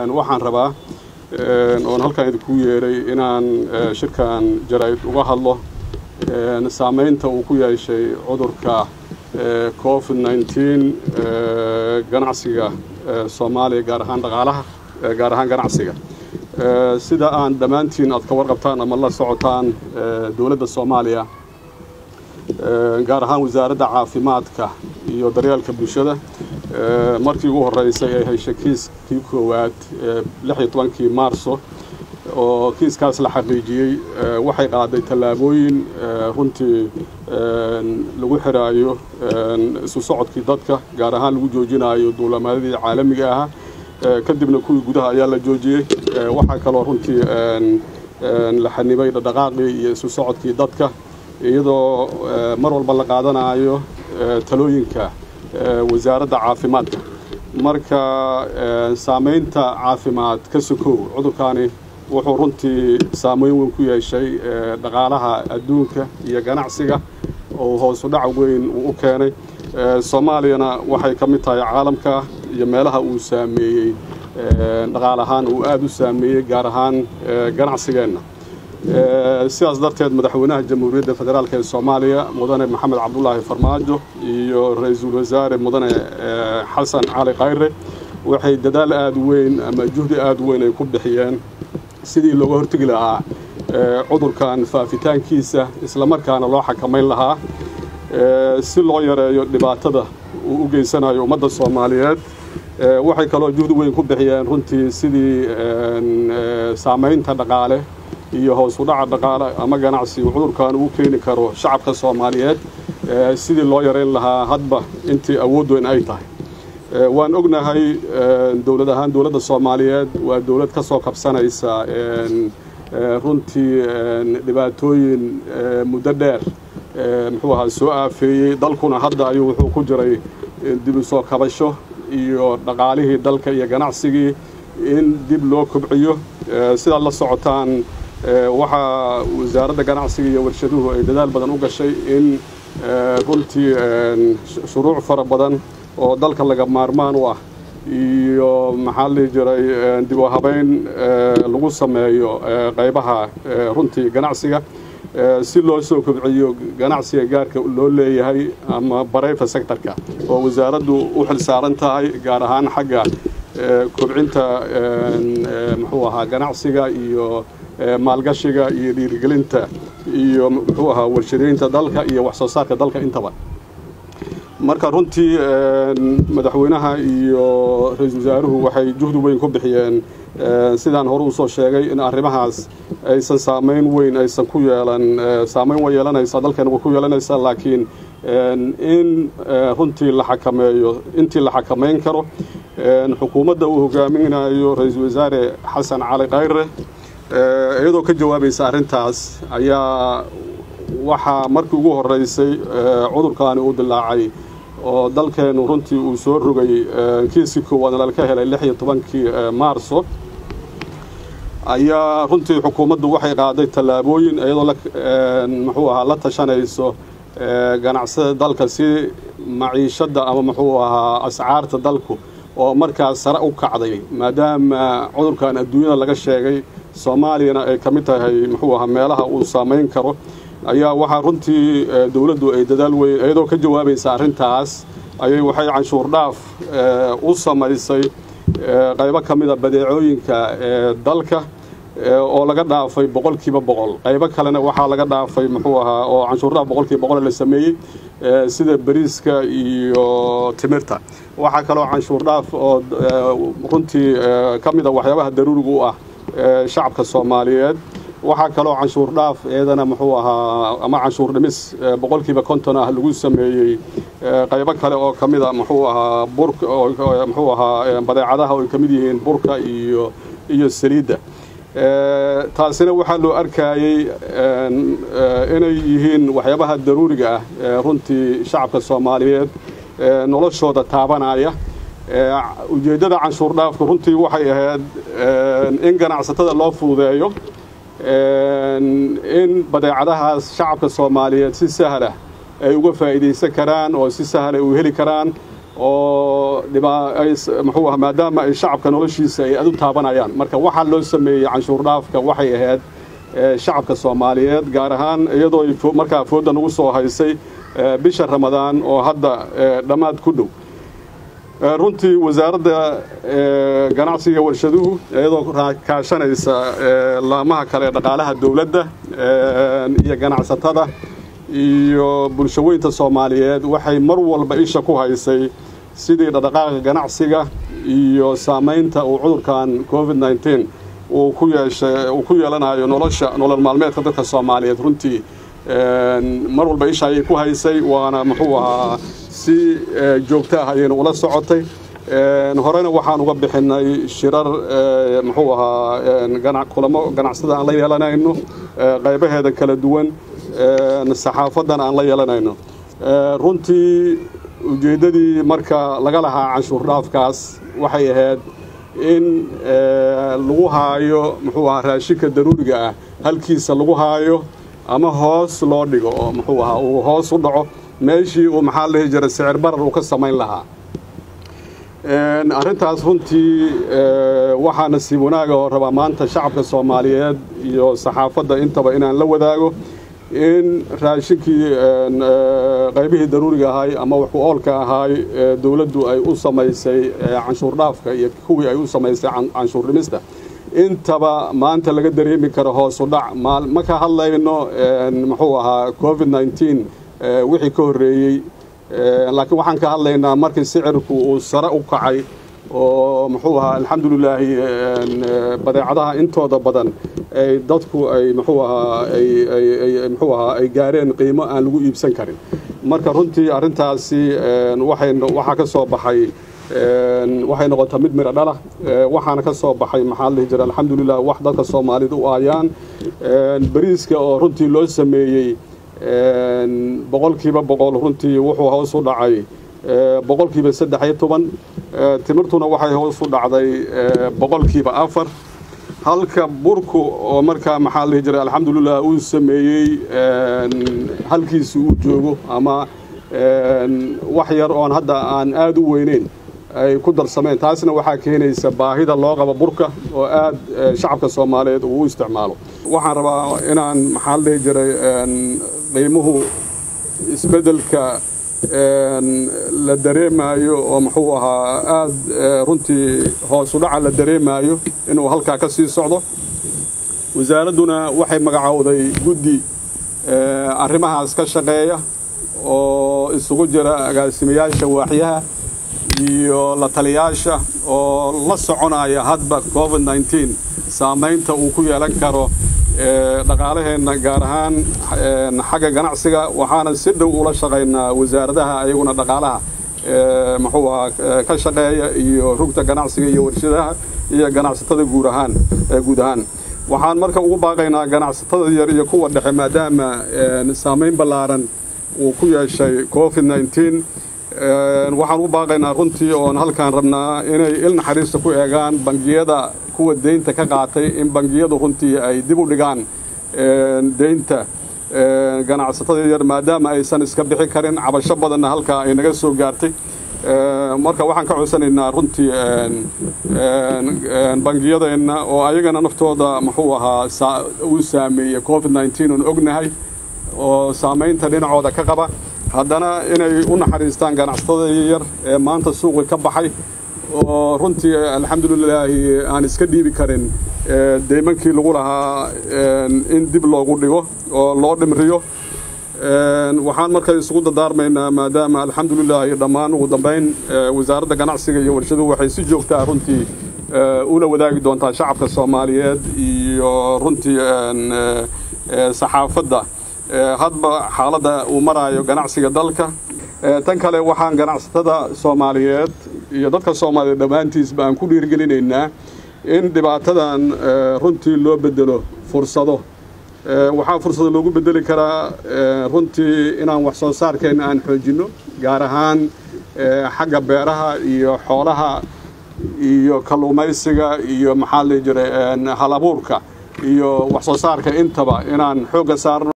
waxaan rabaa oon halkaan idinku yeeray inaan shirkan jaraa'id uga hadlo saamaynta uu ku yeeshay cudurka covid nneteen ganacsiga soomaaliya gaar ahaan dhaqaalaha gaar ahaan ganacsiga sida aan dhammaantiin aad ka warqabtaan ama la socotaan dowladda soomaaliya gaar ahaan wasaaradda caafimaadka iyo daryeelka bulshada markii ugu horreysay ay heshay kiiskii koowaad lix iyo tobankii maarso oo kiiskaas la xaqiijiyey waxay qaaday tallaabooyin runtii lagu xiraayo isu socodkii dadka gaar ahaan lagu joojinayo duulamaadadii caalamiga ahaa kadibna kuwii gudaha ayaa la joojiyey waxaa kaloo runtii la xanibay dhaqdhaqaaqii iyo isu socodkii dadka iyadoo mar walba la qaadanayo talooyinka wasaaradda caafimaadka marka saamaynta caafimaad ka sokow cudurkaani wuxuu runtii saameyn weyn ku yeeshay dhaqaalaha adduunka iyo ganacsiga oo hoosu dhac weyn uu u keenay soomaaliyana waxay ka mid tahay caalamka iyo meelaha uu saameeyey dhaqaal ahaan uu aada u saameeyey gaar ahaan ganacsigeenna sidaas darteed madaxweynaha jamhuuriyadda federaalk ee soomaaliya mudane maxamed cabdulaahi farmaajo iyo ra-iisul wasaare mudane xasan cali khayre waxay dadaal aada weyn ama juhdi aada weyn ay ku bixiyeen sidii looga hortegi lahaa cudurkan faafitaankiisa islamarkaana loo xakamayn lahaa si loo yareeyo dhibaatada uu u geysanayo ummadda soomaaliyeed waxay kaloo juhdi weyn ku bixiyeen runtii sidii saamaynta dhaqaale iyo hoos u dhaca dhaqaale ama ganacsi uu cudurkan uu keeni karo shacabka soomaaliyeed sidii loo yareyn lahaa hadba intii awood weyn ay tahay waan ognahay dowlad ahaan dowladda soomaaliyeed waa dowlad ka soo kabsanaysa runtii dhibaatooyin muddo dheer muxuu ahaa soo aafeeyey dalkuna hadda ayuu wuxuu ku jiray dib u soo kabasho iyo dhaqaalihii dalka iyo ganacsigii in dib loo kobciyo sidaad la socotaan waxaa wasaaradda ganacsiga iyo warshaduhu ay dadaal badan u gashay in runtii shuruuc fara badan oo dalka laga maarmaan u ah iyo maxaa la dhihi jiray dib u habeyn lagu sameeyo qaybaha runtii ganacsiga si loo soo kobciyo ganacsiga gaarka loo leeyahay ama barayfa sectorka oo wasaaraddu u xil saaran tahay gaar ahaan xagga kobcinta muxuu ahaa ganacsiga iyo maalgashiga iyo dhiirigelinta iyo muxuu ahaa warshadeynta dalka iyo wax soo saarka dalka intaba marka runtii madaxweynaha iyo ra-iisul wasaaruhu waxay juhdi weyn ku bixiyeen sidaan hore usoo sheegay in arrimahaas aysan saamayn weyn aysan ku yeelan saamayn way yeelanaysaa dalkeena way ku yeelanaysaa laakiin in runtii la xakameeyo intii la xakamayn karo xukuumadda uu hogaaminayo ra-iisul wasaare xasan cali khayre iyadoo ka jawaabaysa arrintaas ayaa waxaa markii ugu horreysay cudurkaani uu dilaacay oo dalkeennu runtii uu soo rogay kiiskii koowaadna lala ka helay lix iyo tobankii maarso ayaa runtii xukuumaddu waxay qaaday tallaabooyin iyadoo muxuu ahaa la tashanayso ganacsada dalka si maciishadda ama muxuu ahaa ascaarta dalku oo markaas sare u kacday maadaama cudurkan adduunyada laga sheegay soomaaliyana ay ka mid tahay muxuu ahaa meelaha uu saamayn karo ayaa waxaa runtii dowladdu ay dadaal weyn iyadoo ka jawaabaysa arrintaas ayay waxay canshuur dhaaf u samaysay qaybo ka mida badeecooyinka dalka oo laga dhaafay boqolkiiba boqol qaybo kalena waxaa laga dhaafay muxuu ahaa oo canshuur dhaaf boqolkiiba boqol la sameeyey sida bariiska iyo timirta waxaa kaloo canshuur dhaaf oo runtii ka mida waxyaabaha daruuriga u ah shacabka soomaaliyeed waxaa kaloo canshuur dhaaf eedana muxuu ahaa ama canshuur dhimis boqolkiiba konton ah lagu sameeyey qaybo kale oo ka mida muxuu ahaa burka muxuu ahaa badeecadaha oo ay ka mid yihiin burka iyo iyo saliidda taasina waxaa loo arkayey inay yihiin waxyaabaha daruuriga ah runtii shacabka soomaaliyeed noloshooda taabanaya ujeeddada canshuur dhaafku runtii waxay ahayd in ganacsatada loo fududeeyo in badeecadahaas shacabka soomaaliyeed si sahlah ay uga faa'iidaysan karaan oo si sahla u heli karaan oo muxuu aha maadaama ay shacabka noloshiisa ay adu taabanayaan marka waxaa loo sameeyey canshuur dhaafka waxay ahayd shacabka soomaaliyeed gaar ahaan iyadoo markaa foodda nagu soo haysay bisha ramadaan oo hadda dhammaad ku dhow runtii wasaaradda ganacsiga warshaduhu iyadoo kaashanaysa laamaha kale dhaqaalaha dowladda iyo ganacsatada iyo bulshaweynta soomaaliyeed waxay mar walba isha ku haysay sidii dhaqdhaqaaqa ganacsiga iyo saamaynta uu cudurkan covid nneteen uu ku yeeshay uu ku yeelanayo nolosha nolol maalmeedka dadka soomaaliyeed runtii mar walba isha ayay ku haysay waana muxuu ahaa si joogto ah ayayna ula socotay horena waxaan uga bixinay shirar muxuu ahaa kulamo ganacsada aan la yeelanayno qaybaheeda kala duwan saxaafadan aan la yeelanayno runtii ujeeddadii marka laga lahaa canshuur dhaafkaas waxay ahayd in lagu haayo muxuu ahaa raashinka daruuriga ah halkiisa lagu haayo ama hoos loo dhigo oo muxuu ahaa uu hoos u dhaco meeshii uu maxaa la dhihi jiray sicir barar uu ka samayn lahaa arrintaas runtii waxaa nasiib wanaaga oo rabaa maanta shacabka soomaaliyeed iyo saxaafadda intaba inaan la wadaago in raashinkii qaybihii daruuriga ahay ama wax ku oolka ahaay dowladdu ay u samaysay canshuur dhaafka iyo kuwii ay u samaysay canshuur dhimista intaba maanta laga dareemi karo hoosu dhac ma ka hadlayno muxuu ahaa covid nneteen wixii ka horreeyey laakiin waxaan ka hadlaynaa markii sicirku uu sare u kacay oo muxuu ahaa alxamdulilaahi badeecadaha intooda badan ay dadku ay muxuu ahaa ay muxuu ahaa ay gaareen qiimo aan lagu iibsan karin marka runtii arrintaasi waxay waxaa ka soo baxay waxay noqotay mid miro dhala waxaana ka soo baxay maxaa la dhihi jira alxamdulilah wax dadka soomaalida u aayaan bariiska oo runtii loo sameeyey boqolkiiba boqol runtii wuxuu hoos u dhacay boqolkiiba saddex iyo toban timirtuna waxay hoos u dhacday boqolkiiba afar halka burku oo markaa maxaa la dhihi jiray alxamdulilah uu sameeyey halkiisi uu joogo ama wax yar oon hadda aan aada u weyneyn ay ku darsameen taasna waxaa keenaysa baahida loo qabo burka oo aad shacabka soomaaliyeed uu u isticmaalo waxaan rabaa inaan maxaa la dhihi jiray qiimuhu isbeddelka la dareemaayo oo muxuu ahaa aada runtii hoosu dhaca la dareemaayo inuu halkaa ka sii socdo wasaaradduna waxay magacowday guddi arrimahaas ka shaqeeya oo isugu jira agaasimayaasha waaxyaha iyo la taliyaasha oo la soconaya hadba covid nneteen saamaynta uu ku yeelan karo dhaqaalaheenna gaar ahaan xagga ganacsiga waxaana si dhow ula shaqaynaa wasaaradaha ayaguna dhaqaalaha muxuu ahaa ka shaqeeya iyo rugta ganacsiga iyo warshadaha iyo ganacsatada guud ahaan guud ahaan waxaan marka ugu baaqaynaa ganacsatada yar iyo kuwa dhexe maadaama saamayn ballaaran uu ku yeeshay covid nneteen waxaan ugu baaqaynaa runtii oon halkaan rabnaa inay il naxariista ku eegaan bangiyada kuwa deynta ka qaatay in bangiyadu runtii ay dib u dhigaan deynta ganacsatada yar maadaama aysan iska bixi karin cabasho badanna halkaa ay naga soo gaartay marka waxaan ka codsanaynaa runtii bangiyadeenna oo ayagana naftooda muxuu ahaa uu saameeyey covid nneteen oon ognahay oo saamaynta dhinacooda ka qaba haddana inay u naxariistaan ganacsatada yar ee maanta suuqi ka baxay oo runtii alxamdulilaahi aan iska dhiibi karin deymankii lagu lahaa in dib loogu dhigo oo loo dhimriyo waxaan marka isugu dadaarmaynaa maadaama alxamdulilaahi dhammaan ugu dambayn wasaaradda ganacsiga iyo warshaduhu waxay si joogtaa runtii ula wadaagi doontaa shacabka soomaaliyeed iyo runtii saxaafadda hadba xaaladda uu maraayo ganacsiga dalka tan kale waxaan ganacsatada soomaaliyeed iyo dadka soomaaliyeed dhammaantiisba aan ku dhiirgelinaynaa in dhibaatadan runtii loo bedelo fursado waxaa fursado loogu bedeli karaa runtii inaan wax soo saarkeenna aan xoojinno gaar ahaan xagga beeraha iyo xoolaha iyo kalluumaysiga iyo maxaa la jiray hal abuurka iyo wax soo saarka intaba inaan xoogga saarno